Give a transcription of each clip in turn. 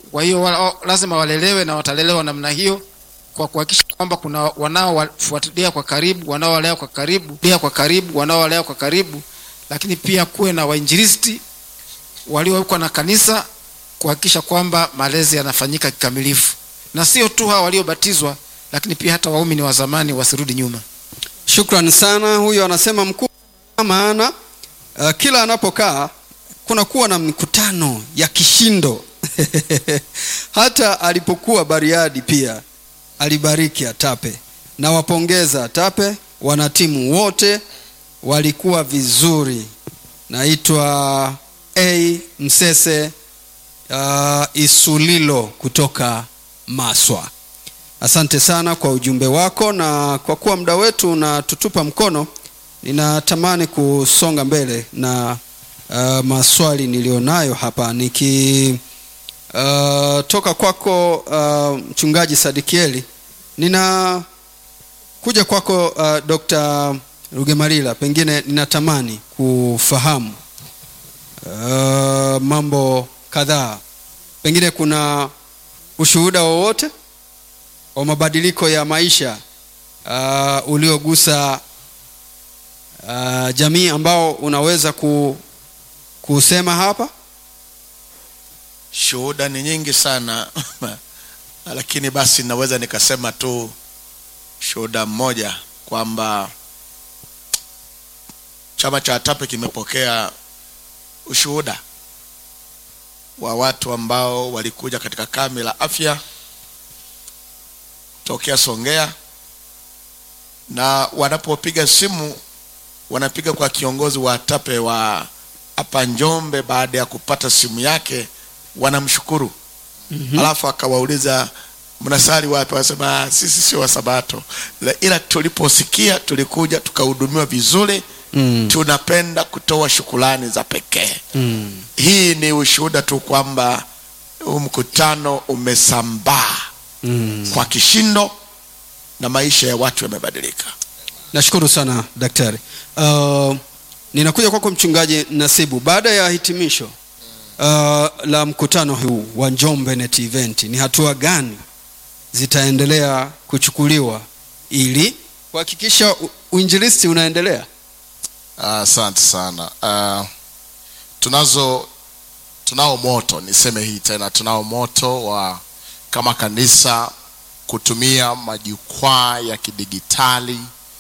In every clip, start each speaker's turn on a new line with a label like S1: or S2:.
S1: Kwa hiyo wa- lazima walelewe na watalelewa namna hiyo kwa kuhakikisha kwamba kuna wanaowafuatilia kwa karibu, wanaowalea kwa karibu, pia kwa karibu, wanaowalea kwa karibu, lakini pia kuwe na wainjilisti waliowekwa na kanisa kuhakikisha kwamba malezi yanafanyika kikamilifu, na sio tu hawa waliobatizwa, lakini pia hata waumini wa zamani wasirudi nyuma.
S2: Shukrani sana. Huyo anasema mkuu, maana uh, kila anapokaa kunakuwa na mikutano ya kishindo hata alipokuwa Bariadi pia alibariki Atape. Nawapongeza Atape, wanatimu wote walikuwa vizuri. Naitwa A Msese uh, Isulilo kutoka Maswa. Asante sana kwa ujumbe wako, na kwa kuwa muda wetu unatutupa mkono, ninatamani kusonga mbele na uh, maswali niliyonayo hapa niki uh, toka kwako uh, mchungaji Sadikieli, nina kuja kwako uh, Dr. Rugemalila, pengine ninatamani kufahamu uh, mambo kadhaa, pengine kuna ushuhuda wowote wa mabadiliko ya maisha uh, uliogusa uh, jamii ambao unaweza ku, kusema hapa?
S3: shuhuda ni nyingi sana lakini basi naweza nikasema tu shuhuda mmoja kwamba chama cha atape kimepokea ushuhuda wa watu ambao walikuja katika kambi la afya tokea songea na wanapopiga simu wanapiga kwa kiongozi wa atape wa hapa njombe baada ya kupata simu yake wanamshukuru mm-hmm. alafu akawauliza mnasali wapi wanasema "Ah, sisi sio wasabato La- ila tuliposikia tulikuja tukahudumiwa vizuri
S2: Mm.
S3: tunapenda kutoa shukulani za pekee
S2: Mm.
S3: hii ni ushuhuda tu kwamba huu mkutano umesambaa
S2: Mm.
S3: kwa kishindo na maisha ya watu yamebadilika
S2: Nashukuru sana daktari. Uh, ninakuja kwako mchungaji Nasibu, baada ya hitimisho uh, la mkutano huu wa Njombe Net Event, ni hatua gani zitaendelea kuchukuliwa ili kuhakikisha u- uinjilisti unaendelea?
S4: asante sana uh, tunazo tunao moto niseme hii tena tunao moto wa kama kanisa kutumia majukwaa ya kidigitali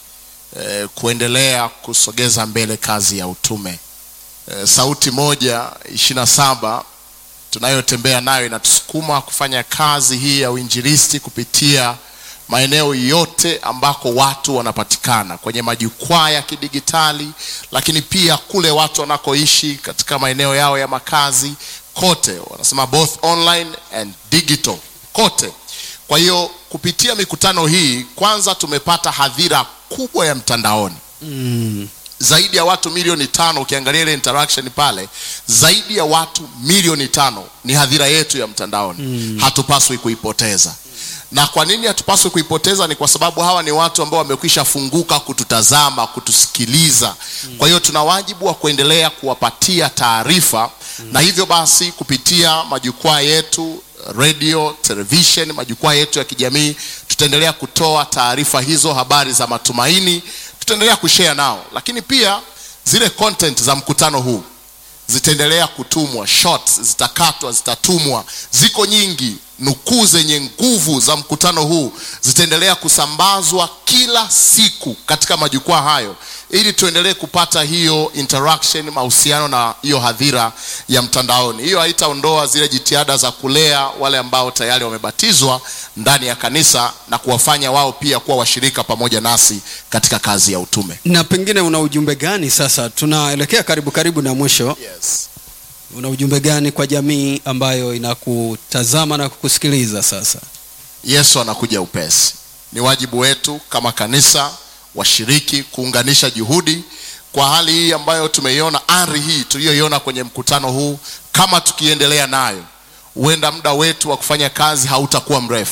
S4: eh, kuendelea kusogeza mbele kazi ya utume eh, sauti moja ishiri na saba tunayotembea nayo inatusukuma kufanya kazi hii ya uinjilisti kupitia maeneo yote ambako watu wanapatikana kwenye majukwaa ya kidigitali lakini pia kule watu wanakoishi katika maeneo yao ya makazi kote wanasema both online and digital kote kwa hiyo kupitia mikutano hii kwanza tumepata hadhira kubwa ya mtandaoni
S2: Mm.
S4: zaidi ya watu milioni tano ukiangalia ile interaction pale zaidi ya watu milioni tano ni hadhira yetu ya mtandaoni mm. hatupaswi kuipoteza na kwa nini hatupaswi kuipoteza ni kwa sababu hawa ni watu ambao wamekwisha funguka kututazama kutusikiliza mm. kwa hiyo tuna wajibu wa kuendelea kuwapatia taarifa mm. na hivyo basi kupitia majukwaa yetu radio television majukwaa yetu ya kijamii tutaendelea kutoa taarifa hizo habari za matumaini tutaendelea kushare nao lakini pia zile content za mkutano huu zitaendelea kutumwa shorts zitakatwa zitatumwa ziko nyingi nukuu zenye nguvu za mkutano huu zitaendelea kusambazwa kila siku katika majukwaa hayo ili tuendelee kupata hiyo interaction mahusiano na hiyo hadhira ya mtandaoni hiyo haitaondoa zile jitihada za kulea wale ambao tayari wamebatizwa ndani ya kanisa na kuwafanya wao pia kuwa washirika pamoja nasi katika kazi ya utume
S2: Na pengine una ujumbe gani sasa? Tunaelekea karibu karibu na mwisho.
S4: yes.
S2: Una ujumbe gani kwa jamii ambayo inakutazama na kukusikiliza sasa?
S4: yesu anakuja upesi ni wajibu wetu kama kanisa washiriki kuunganisha juhudi kwa hali hii ambayo tumeiona ari hii tuliyoiona kwenye mkutano huu kama tukiendelea nayo huenda muda wetu wa kufanya kazi hautakuwa mrefu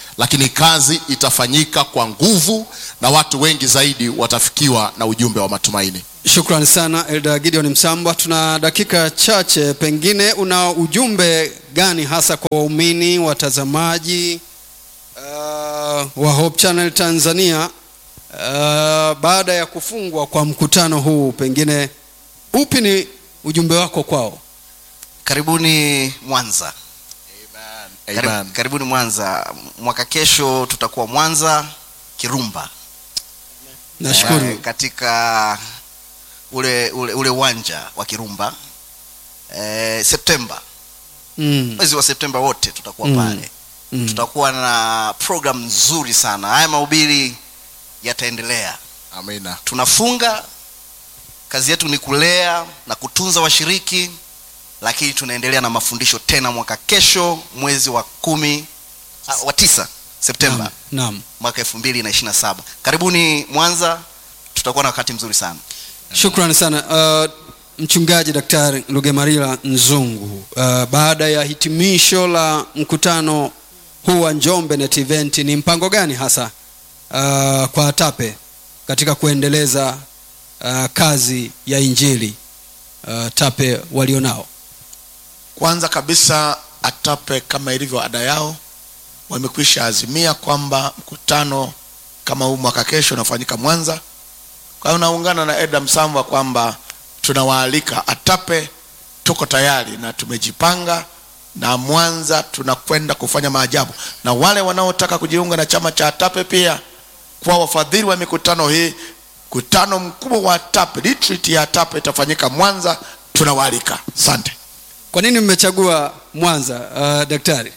S4: lakini kazi itafanyika kwa nguvu na watu wengi zaidi watafikiwa na ujumbe wa matumaini
S2: Shukrani sana Elda Gideon Msambwa. Tuna dakika chache, pengine una ujumbe gani hasa kwa waumini watazamaji uh, wa Hope Channel Tanzania uh, baada ya kufungwa kwa mkutano huu, pengine upi ni ujumbe wako kwao?
S5: karibuni mwanza Karib,
S4: Amen.
S5: karibuni mwanza mwaka kesho tutakuwa mwanza kirumba
S2: Nashukuru.
S5: Eh, katika ule ule ule uwanja wa kirumba eh, septemba
S2: Mm,
S5: mwezi wa septemba wote tutakuwa
S2: Mm.
S5: pale
S2: mm.
S5: tutakuwa na program nzuri sana haya mahubiri yataendelea
S4: amina
S5: tunafunga kazi yetu ni kulea na kutunza washiriki lakini tunaendelea na mafundisho tena mwaka kesho mwezi wa kumi ah, wa tisa septemba
S2: Naam, naam.
S5: mwaka elfu mbili na ishiri na saba karibuni mwanza tutakuwa na wakati mzuri sana
S2: Shukrani sana uh, mchungaji Daktari Lugemarila Nzungu. Uh, baada ya hitimisho la mkutano huu wa Njombe Net Event, ni mpango gani hasa uh, kwa ATAPE katika kuendeleza uh, kazi ya injili uh, TAPE walionao?
S3: kwanza kabisa atape kama ilivyo ada yao wamekwisha azimia kwamba mkutano kama huu mwaka kesho unafanyika mwanza kwa hiyo naungana na eda msambwa kwamba tunawaalika atape tuko tayari na tumejipanga na mwanza tunakwenda kufanya maajabu na wale wanaotaka kujiunga na chama cha atape pia kwa wafadhili wa mikutano hii mkutano mkubwa wa atape retreat ya atape itafanyika mwanza tunawaalika asante
S2: Kwa nini mmechagua Mwanza uh, daktari?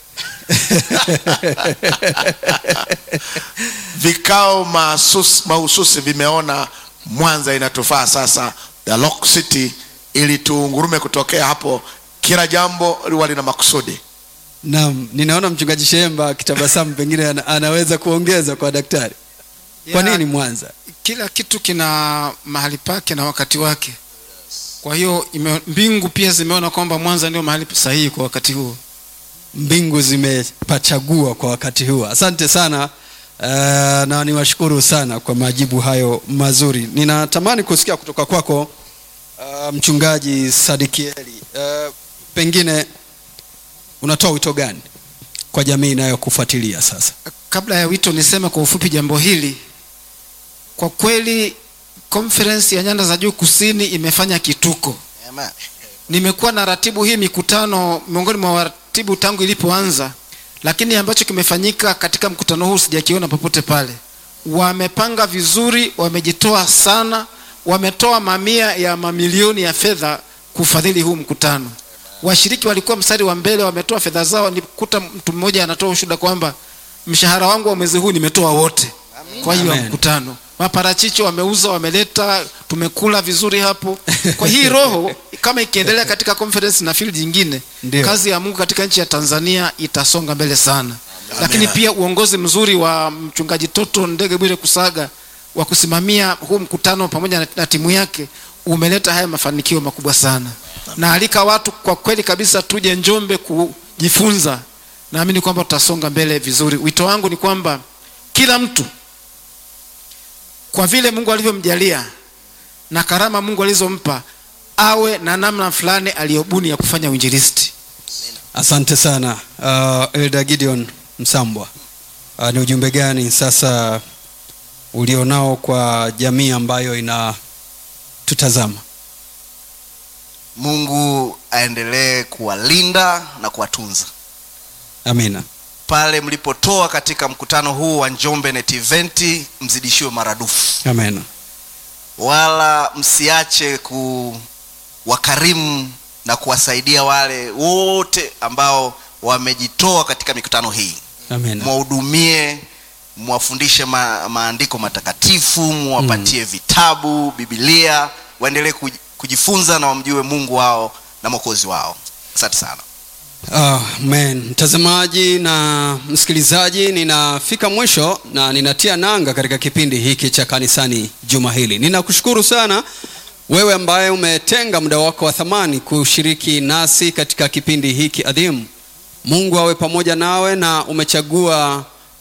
S3: vikao mahususi mahususi vimeona mwanza inatufaa sasa the lock city ili tuungurume kutokea hapo kila jambo liwa lina makusudi
S2: Naam, ninaona mchungaji Shemba akitabasamu, pengine ana, anaweza kuongeza kwa daktari. Kwa
S1: Ya,
S2: nini Mwanza?
S1: kila kitu kina mahali pake na wakati wake kwa hiyo ime, mbingu pia zimeona kwamba mwanza ndio mahali sahihi kwa wakati huo
S2: mbingu zimepachagua kwa wakati huu asante sana uh, na niwashukuru sana kwa majibu hayo mazuri ninatamani kusikia kutoka kwako uh, mchungaji sadikieli uh, pengine unatoa wito gani kwa jamii inayokufuatilia sasa
S1: kabla ya wito niseme kwa ufupi jambo hili kwa kweli conference ya nyanda za juu kusini imefanya kituko
S5: Amen.
S1: nimekuwa na ratibu hii mikutano miongoni mwa waratibu tangu ilipoanza lakini ambacho kimefanyika katika mkutano huu sijakiona popote pale wamepanga vizuri wamejitoa sana wametoa mamia ya mamilioni ya fedha kufadhili huu mkutano washiriki walikuwa mstari wa mbele wametoa fedha zao nikuta mtu mmoja anatoa ushuhuda kwamba mshahara wangu wa mwezi huu nimetoa wote kwa hiyo
S2: Amen.
S1: mkutano maparachichi wameuza wameleta tumekula vizuri hapo kwa hii roho kama ikiendelea katika conference na field nyingine
S2: Ndio.
S1: kazi ya mungu katika nchi ya tanzania itasonga mbele sana lakini pia uongozi mzuri wa mchungaji toto ndege bwire kusaga wa kusimamia huu mkutano pamoja na, na timu yake umeleta haya mafanikio makubwa sana na alika watu kwa kweli kabisa tuje njombe kujifunza naamini kwamba tutasonga mbele vizuri wito wangu ni kwamba kila mtu kwa vile mungu alivyomjalia na karama mungu alizompa awe na namna fulani aliyobuni ya kufanya uinjilisti
S2: asante sana uh, elda gideon msambwa uh, ni ujumbe gani sasa ulionao kwa jamii ambayo inatutazama
S5: mungu aendelee kuwalinda na kuwatunza
S2: amina
S5: pale mlipotoa katika mkutano huu wa njombe net event mzidishiwe maradufu
S2: amina
S5: wala msiache kuwakarimu na kuwasaidia wale wote ambao wamejitoa katika mikutano hii
S2: amina
S5: mwahudumie mwafundishe ma, maandiko matakatifu mwapatie vitabu bibilia waendelee kuj- kujifunza na wamjue mungu wao na mwokozi wao asante sana
S2: Amen. Mtazamaji na msikilizaji, ninafika mwisho na ninatia nanga katika kipindi hiki cha kanisani juma hili. Ninakushukuru sana wewe ambaye umetenga muda wako wa thamani kushiriki nasi katika kipindi hiki adhimu. Mungu awe pamoja nawe na umechagua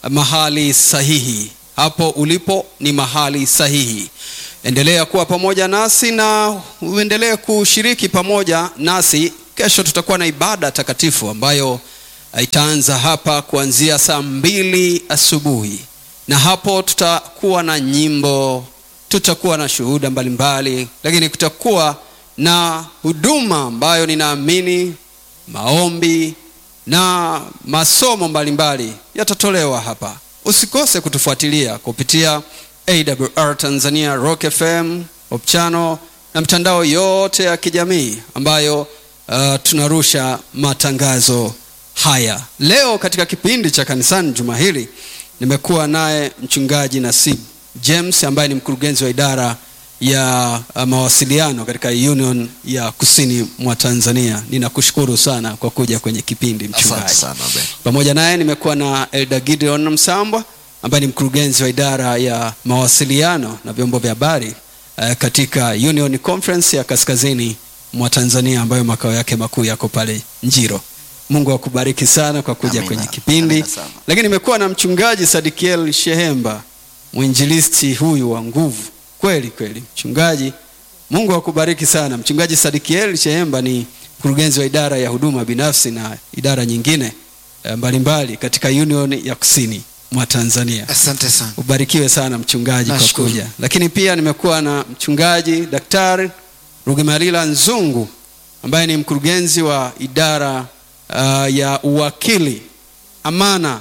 S2: mahali sahihi hapo ulipo ni mahali sahihi endelea kuwa pamoja nasi na uendelee kushiriki pamoja nasi kesho tutakuwa na ibada takatifu ambayo itaanza hapa kuanzia saa mbili asubuhi na hapo tutakuwa na nyimbo tutakuwa na shuhuda mbalimbali lakini kutakuwa na huduma ambayo ninaamini maombi na masomo mbalimbali yatatolewa hapa usikose kutufuatilia kupitia awr tanzania rock fm opchano na mtandao yote ya kijamii ambayo uh, tunarusha matangazo haya leo katika kipindi cha kanisani juma hili nimekuwa naye mchungaji nasib james ambaye ni mkurugenzi wa idara ya uh, mawasiliano katika union ya kusini mwa tanzania ninakushukuru sana kwa kuja kwenye kipindi
S4: asante
S2: mchungaji
S4: sana Ben.
S2: pamoja naye nimekuwa na elda gideon msambwa ambaye ni mkurugenzi wa idara ya mawasiliano na vyombo vya habari uh, katika union conference ya kaskazini mwa tanzania ambayo makao yake makuu yako pale njiro mungu akubariki sana kwa kuja
S5: Amina.
S2: kwenye kipindi
S5: Amina sana.
S2: lakini nimekuwa na mchungaji sadikiel shehemba mwinjilisti huyu wa nguvu kweli kweli mchungaji mungu akubariki sana mchungaji sadikiel shehemba ni mkurugenzi wa idara ya huduma binafsi na idara nyingine eh, mbalimbali katika union ya kusini mwa tanzania
S1: asante sana
S2: ubarikiwe sana mchungaji kwa
S1: Nashukuru.
S2: kuja lakini pia nimekuwa na mchungaji daktari rugemalila nzungu ambaye ni mkurugenzi wa idara uh, ya uwakili amana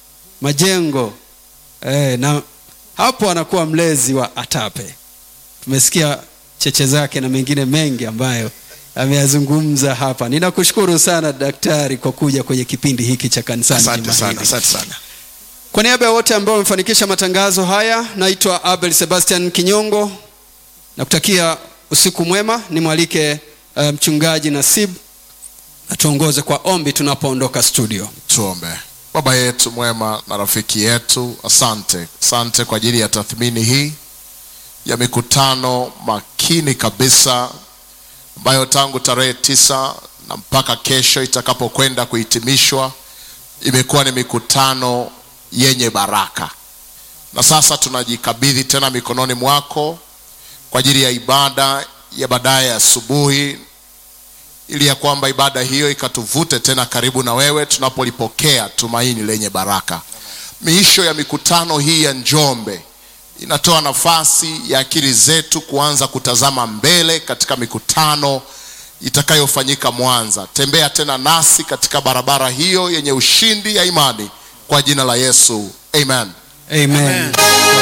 S2: majengo eh, na hapo anakuwa mlezi wa atape tumesikia cheche zake na mengine mengi ambayo ameyazungumza hapa ninakushukuru sana daktari kwa kuja kwenye kipindi hiki cha kanisani
S3: asante
S2: juma
S3: sana
S2: hili.
S3: asante sana
S2: Kwa niaba ya wote ambao wamefanikisha matangazo haya, naitwa Abel Sebastian Kinyongo. Nakutakia usiku mwema. Nimwalike uh, mchungaji Nasib atuongoze kwa ombi tunapoondoka studio.
S4: tuombe baba yetu mwema na rafiki yetu asante asante kwa ajili ya tathmini hii ya mikutano makini kabisa ambayo tangu tarehe tisa na mpaka kesho itakapokwenda kuhitimishwa imekuwa ni mikutano yenye baraka na sasa tunajikabidhi tena mikononi mwako kwa ajili ya ibada ya baadaye asubuhi ili ya kwamba ibada hiyo ikatuvute tena karibu na wewe tunapolipokea tumaini lenye baraka miisho ya mikutano hii ya njombe inatoa nafasi ya akili zetu kuanza kutazama mbele katika mikutano itakayofanyika mwanza tembea tena nasi katika barabara hiyo yenye ushindi ya imani kwa jina la yesu amen
S2: Amen.
S1: Amen.